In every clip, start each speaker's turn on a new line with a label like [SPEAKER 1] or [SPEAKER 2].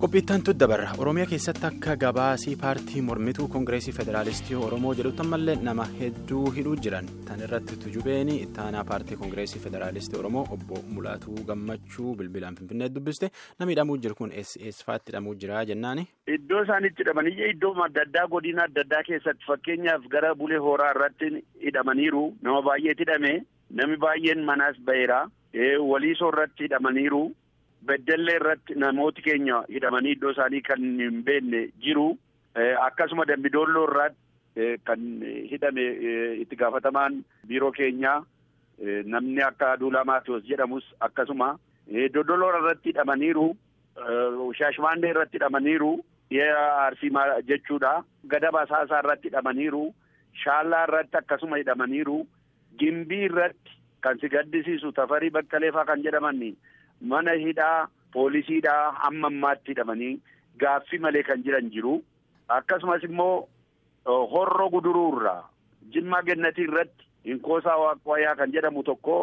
[SPEAKER 1] qophiittantu dabarra oromiyaa keessatti akka gabaasii paartii mormituu koongireesii federaalistii oromoo jedhutti ammallee nama hedduu hidhuu jiran tan irratti tujubeen ittaanaa paartii koongireesii federaalistii oromoo obbo mulaatuu gammachuu bilbilaan finfinnee dubbiste namni hidhamuu jiru kun eessafaatti hidhamuu jira jennaani.
[SPEAKER 2] Iddoo isaanitti hidhamanii iddoo adda addaa godina adda addaa keessatti fakkeenyaaf gara bulee horaa irratti hidhamaniiru nama baay'eetu hidhame namni baay'een manaas ba'eera waliisoo irratti hidhamaniiru. Beddellee irratti namooti keenya hidhamanii iddoo isaanii kan hin beekne jiru akkasuma dambidolloo irratti kan hidhame itti gaafatamaan biiroo keenyaa namni akka Aduulaa Maatiyus jedhamus akkasuma doddoloo irratti hidhamaniiru shaashmaannee irratti hidhamaniiru arsii jechuudha gadaba saasaa irratti hidhamaniiru shaallaa irratti akkasuma hidhamaniiru gimbii irratti kan si gaddisiisu tafarii baqqaleefaa kan jedhaman. Mana hidhaa poolisiidhaa hamma ammaatti hidhamanii gaaffii malee kan jiran jiru. Akkasumas immoo horroo guduruurraa jimmaa gennatii irratti inkoosaa waaqwayaa kan jedhamu tokko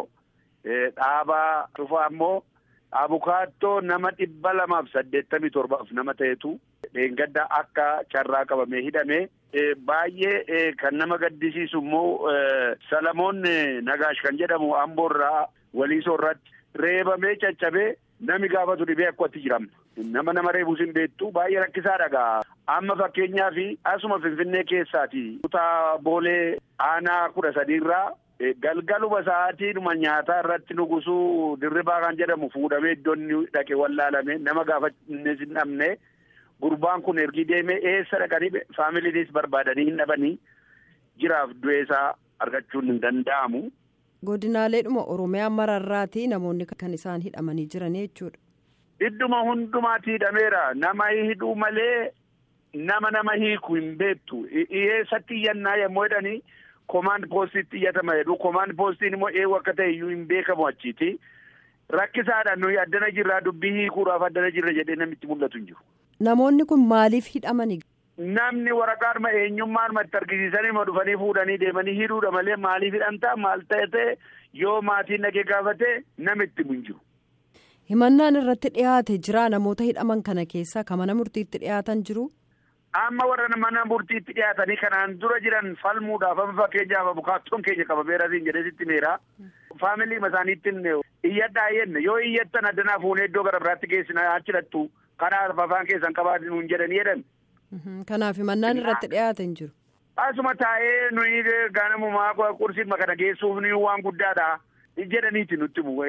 [SPEAKER 2] dhaabaa dhufaa immoo abukaattoo nama dhibba lamaaf saddeettamii torbaaf nama ta'etu dheengadda akka carraa qabamee hidhame. Baay'ee kan nama gaddisiisu immoo Salamoon Nagaash kan jedhamu amboorraa waliisoo irratti. Reebamee caccabee nami gaafatu dhibee akkatti jiram nama nama reebus hin beektu baay'ee rakkisaa dhagaa amma fakkeenyaaf asuma finfinnee keessaati kutaa boolee aanaa kudha sadiirraa galgaluma sa'aatiidhuma nyaataa irratti nugusuu dirribaa kan jedhamu fuudhamee iddoon dhaqe wallaalame nama gaafatannis hin dhabne gurbaan kun ergi deemee eessa dhaqanii faamiliinis barbaadanii hin dhabanii jiraaf du'eesaa argachuun hin danda'amu.
[SPEAKER 3] Godinaaleedhuma Oromiyaa mararraati namoonni kan isaan hidhamanii jiran jechuudha.
[SPEAKER 2] Idduma hundumaatti hidhameera. Nama hidhuu malee nama nama hiiku hin beektu. Eessatti iyyannaa yommuu jedhanii komaand poostiitti iyyatama jedhu. Komaand poostiin immoo eewu akka ta'e iyyuu hin beekamu achiiti. Rakkisaadhaan nuyi addana jirraa dubbii hiikuudhaaf addana jirra jedhee namitti mul'atu hin jiru.
[SPEAKER 3] Namoonni kun maaliif hidhamani?
[SPEAKER 2] Namni waraqaadhuma eenyummaan itti argisiisanii ma dhufanii fuudhanii deemanii hidhuudha malee maaliif hidhamtaa maal ta'e yoo maatiin dhagee gaafate namitti hin jiru.
[SPEAKER 3] Himannaan irratti dhiyaate jira namoota hidhaman kana keessaa kan mana murtiitti dhiyaatan jiru.
[SPEAKER 2] Amma warra mana murtiitti dhiyaatanii kanaan dura jiran falmuudhaaf amma fakkeenyaaf abukaattoon keenya qabameera siin jedhee sitti meera. Faamilii isaaniittiin iyyadhaa jenne yoo iyyattan addanaa fuunee iddoo gara biraatti geessina achirattu kanaaf afaan keessan qabaatan nuun jedhanii jedhan.
[SPEAKER 3] Kanaaf himannaan irratti dhiyaate hin jiru.
[SPEAKER 2] Asuma taa'ee nuyi ganamumaa qursiin kana geessuuf ni waan guddaadha jedhaniiti nutti bu'u.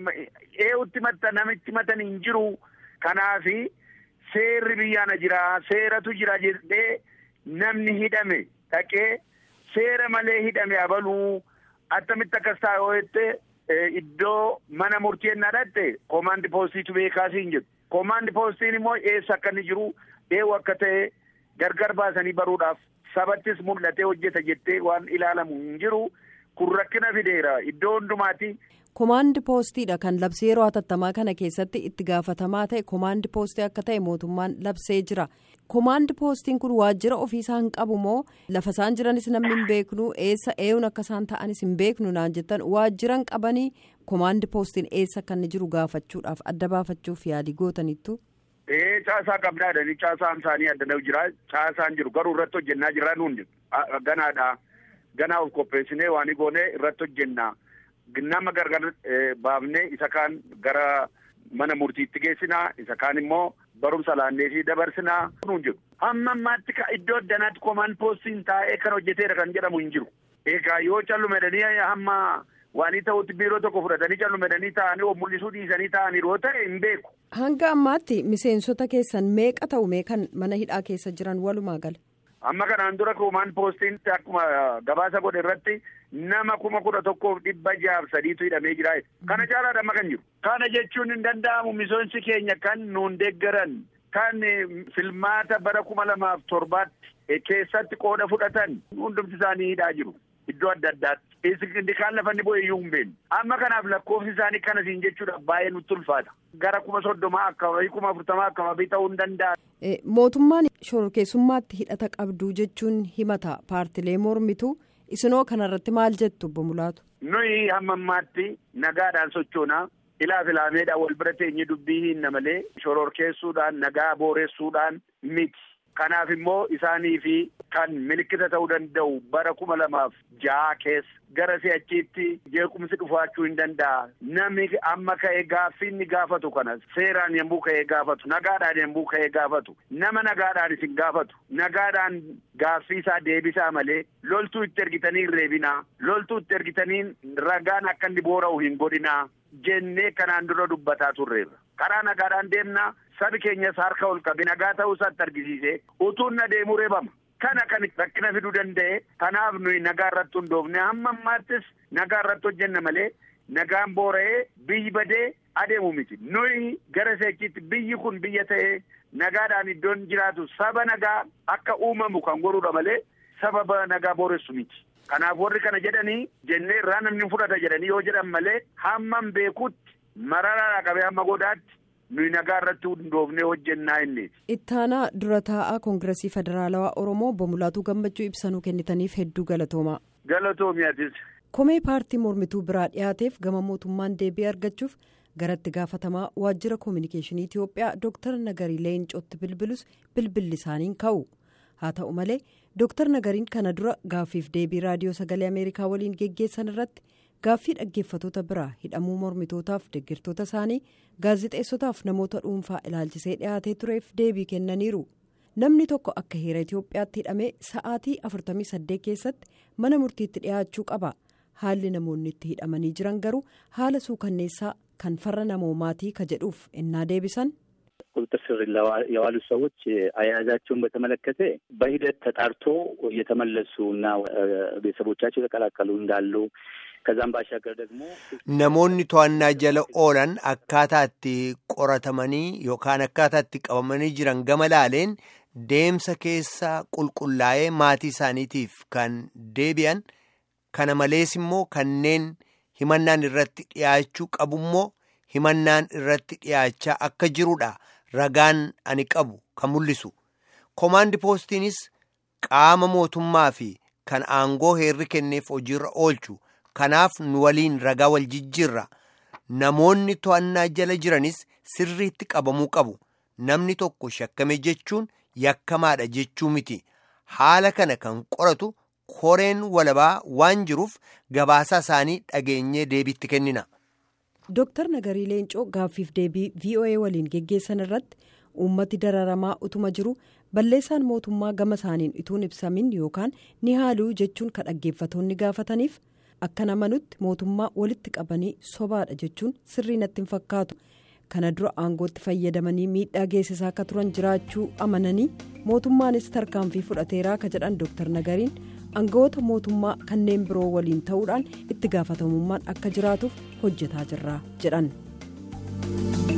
[SPEAKER 2] Eewutti matta namitti matan hin jiru. Kanaafi seerri biyyaana jira seeratu jira jedhee namni hidhame dhaqee seera malee hidhame abaluu attamitti akkas ta'a yoo jette iddoo mana murtii ennaa dhatte koomaandi poostiitu beekaasii hin jiru. Koomaandi poostiin immoo eessa akka inni jiru. Eewu akka ta'e gargar baasanii baruudhaaf sabattis mul'atee hojjeta jettee waan ilaalamu hin jiru kun rakkina fideera iddoo hundumaati.
[SPEAKER 3] Komaandi poostiidha kan labsee yeroo hatattamaa kana keessatti itti gaafatamaa ta'e komaandi poostii akka ta'e mootummaan labsee jira. Komaandi poostiin kun waajjira ofiisaa hin qabu moo lafa isaan jiranis namni hin beeknu eessa eewun akka isaan ta'anis hin beeknu naan jettan waajjira hin qabanii komaandi poostiin eessa akka inni jiru gaafachuudhaaf adda baafachuuf yaalii gootanittu.
[SPEAKER 2] Ee caasaa qabnaa jedhanii caasaan isaanii addana jira caasaan jiru garuu irratti hojjennaa jirra nuun ganaadha ganaa of qopheessinee waan goonee irratti hojjennaa nama gargar baafnee isa kaan gara mana murtiitti geessinaa isa kaan immoo barumsa laanneefii dabarsinaa nuun jiru. Hamma ammaatti iddoo addanaatti komaan poostiin taa'ee kan hojjeteera kan jedhamu hin jiru. Egaa yoo callumedhanii hamma. Waanii ta'utti biiroo tokko fudhatanii callumedhanii taa'anii of mul'isuu dhiisanii taa'anii yoo ta'e hin beeku.
[SPEAKER 3] Hanga ammaatti miseensota keessan meeqa ta'u meeqan mana hidhaa keessa jiran walumaa gala.
[SPEAKER 2] Amma kanaan dura komaan poostiin akkuma gabaasa godhe irratti nama kuma kudha tokkoof dhibba jaaf sadiitu hidhamee jira. Kana caalaadha amma kan jiru. Kana jechuun hin danda'amu miseensi keenya kan nuun deeggaran kan filmaata bara kuma lamaaf torbaatti keessatti qooda fudhatan hundumti isaanii hidhaa jiru. Iddoo adda addaatti. Inni kaan lafa inni bu'e iyyuu hin beeknu. Amma kanaaf lakkoofsi isaanii kana siin jechuudha baay'ee nutti ulfaata. Gara kuma soddomaa akkama kuma afurtamaa akkama ta'uu hin danda'a.
[SPEAKER 3] Mootummaan shororkeessummaatti hidhata qabdu jechuun himata paartilee mormitu isinoo kanarratti maal jettu obbo Mulaatu?
[SPEAKER 2] Nuyi hamma ammaatti nagaadhaan sochoonaa ilaaf ilaameedhaan wal bira teenye dubbii hinna malee shororkeessuudhaan nagaa booressuudhaan miti. Kanaaf immoo isaanii fi kan milikkita ta'uu danda'u bara kuma lamaaf ja'a keessa gara si'achiitti jeequmsi dhufaachuu hin danda'a. Namni amma ka'ee gaaffii inni gaafatu kanas seeraan yommuu ka'ee gaafatu nagaadhaan yommuu ka'ee gaafatu nama nagaadhaan isin gaafatu nagaadhaan gaaffii isaa deebisaa malee loltuu itti ergitanii hin reebinaa loltuu itti ergitanii ragaan akka inni boora'u hin godhinaa jennee kanaan dura dubbataa turreerra. Karaa nagaadhaan deemnaa. Sabi keenyas harka ol qabi nagaa ta'uu isaatti argisiise utuun na deemuu reebama. Kana kan rakkina fiduu danda'e kanaaf nuyi nagaa irratti hundoofne hamma ammaattis nagaa irratti hojjenna malee nagaan boora'ee biyyi badee adeemu miti. Nuyi gara seechiitti biyyi kun biyya ta'ee nagaadhaan iddoon jiraatu saba nagaa akka uumamu kan godhuudha malee sababa nagaa booressu miti. Kanaaf warri kana jedhanii jennee irraa namni fudhata jedhanii yoo jedhan malee hammam beekutti mararaa qabee hamma godaatti. nuyi nagaa irratti hundoofnee hojjennaa inni.
[SPEAKER 3] Ittaanaa dura taa'aa Koongiresii Federaalawaa Oromoo Obbo Mulaatuu Gammachuu ibsanuu kennitaniif hedduu galatoomaa.
[SPEAKER 2] Galatoomiyatis.
[SPEAKER 3] Komee paartii mormituu biraa dhiyaateef gama mootummaan deebii argachuuf garatti gaafatamaa waajjira koominikeeshinii Itiyoophiyaa Dooktar Nagarii Leencootti bilbilus bilbilli isaaniin ka'u. Haa ta'u malee Dooktar Nagariin kana dura gaaffiif deebii raadiyoo sagalee Ameerikaa waliin geggeessan irratti. gaaffii dhaggeeffatoota biraa hidhamuu mormitootaaf deeggartoota isaanii gaazexeessotaaf namoota dhuunfaa ilaalchisee dhiyaatee tureef deebii kennaniiru namni tokko akka heera itiyoophiyaatti hidhamee sa'aatii 48 keessatti mana murtiitti dhiyaachuu qaba haalli namoonni itti hidhamanii jiran garuu haala suukanneessaa kan farra namoomaatii ka jedhuuf innaa deebisan.
[SPEAKER 4] ቁጥጥር ስር የዋሉ ሰዎች አያያዛቸውን በተመለከተ በሂደት ተጣርቶ እየተመለሱ እና ቤተሰቦቻቸው የተቀላቀሉ እንዳሉ ከዛም ባሻገር ደግሞ
[SPEAKER 5] namoonni to'annaa jala oolan akkaataa itti qoratamanii yookaan akkaataa itti qabamanii jiran gama laaleen deemsa keessa qulqullaa'ee maatii isaaniitiif kan deebi'an kana malees immoo kanneen himannaan irratti dhiyaachuu qabummoo himannaan irratti dhiyaachaa akka jirudha ragaan ani qabu kan mul'isu koomaandi poostiinis qaama mootummaa fi kan aangoo heerri kenneef hojiirra oolchu. kanaaf nu waliin ragaa wal jijjiirra namoonni to'annaa jala jiranis sirriitti qabamuu qabu namni tokko shakkame jechuun yakkamaadha jechuu miti haala kana kan qoratu koreen walabaa waan jiruuf gabaasaa isaanii dhageenyee deebiitti kennina.
[SPEAKER 3] Dooktar Nagarii Leencoo gaaffiif deebii VOA waliin geggeessan irratti uummati dararamaa utuma jiru balleessaan mootummaa gama isaaniin ituun ibsamin yookaan ni haaluu jechuun kan dhaggeeffatoonni gaafataniif. akka namanutti mootummaa walitti qabanii sobaadha jechuun sirrii natti hin fakkaatu kana dura aangootti fayyadamanii miidhaa geessisaa akka turan jiraachuu amananii mootummaanis tarkaanfii fudhateeraa ka jedhan dooktar nagariin aangawoota mootummaa kanneen biroo waliin ta'uudhaan itti gaafatamummaan akka jiraatuuf hojjetaa jirra jedhan.